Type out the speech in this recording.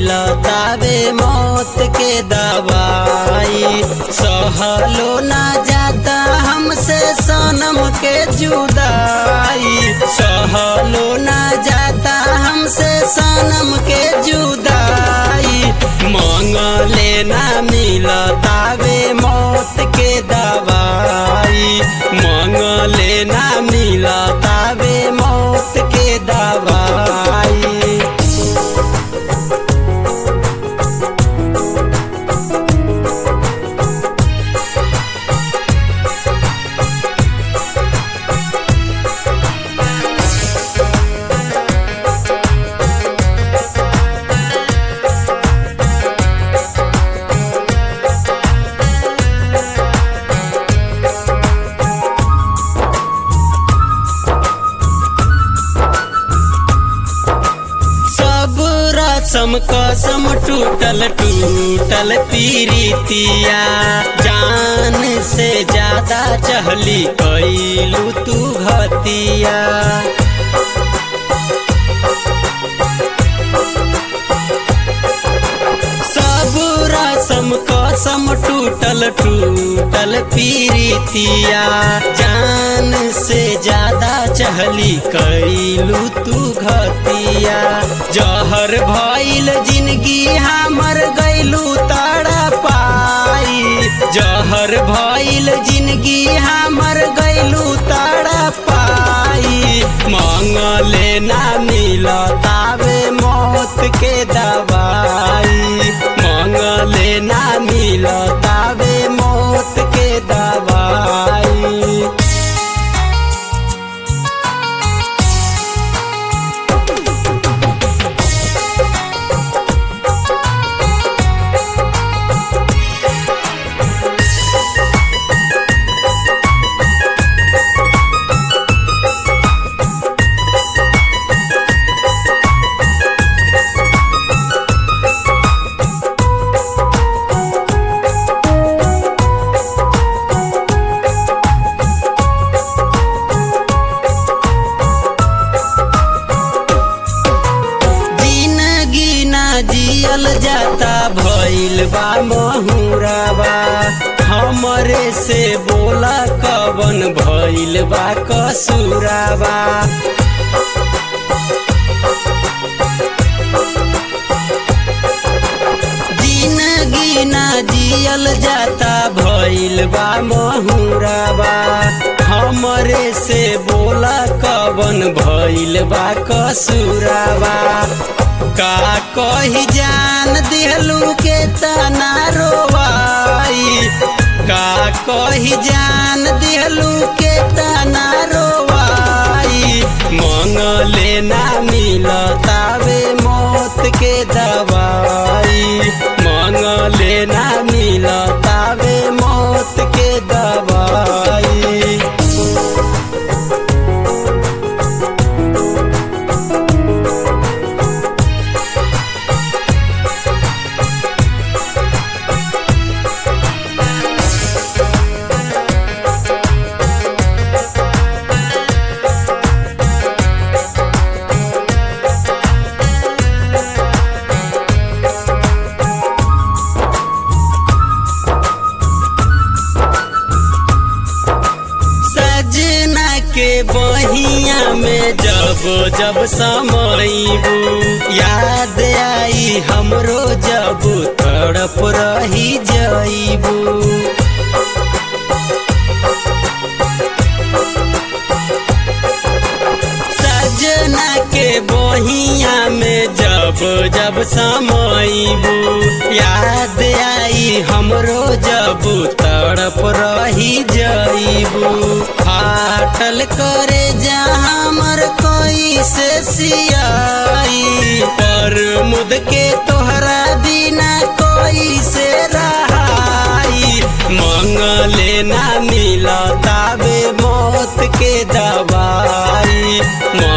मिलतावे मौत के दवाई सहलो ना जाता हमसे सनम के जुदाई सहलो ना जाता हमसे सनम के जुदाई मंगले ना मिलतावे मौत के दवाई मंगले ना मिलतावे मौत के दवाई सब रसम कसम टूटल टूटल पीरितिया जान से ज्यादा चहली कैलू तू घतिया सब रसम कसम टूटल टूटल पीरितिया जान से ज्यादा चहली कैलू तू घतिया जहर भइल जिंदगी हमर गैलू तारा पाई जहर भइल जिंदगी हमर गैलू तारा पाई मंगले ना मिलतावे मौत के दवाई मंगले ना मिलतावे मौत के दवाई जिंदगी ना जियल जाता भइल बा महुराबा हमरे से बोला कवन भइल बा कसूराबा जिंदगी ना जियल जाता भइल बा महुराबा हमरे से बोला कवन भइल बा कसूराबा का कही जान दिहलू के तना रोवाई का कही जान दिहलू के तना रोवाई मंगले ना मिलतावे मौत के दवाई मंगले ना मिलतावे मौत के दवाई सजना के बहिया में जब जब समईबू याद आई हमरो जब तड़प रही जईबू सजना के बहिया में जब जब समईबू याद आई हमरो जब तड़प रही जईबू फाटल करे जा हमर कोई से सियाई पर मुद के तोहरा बिना कोई से रहाई मंगले ना मिलतावे मौत के दवाई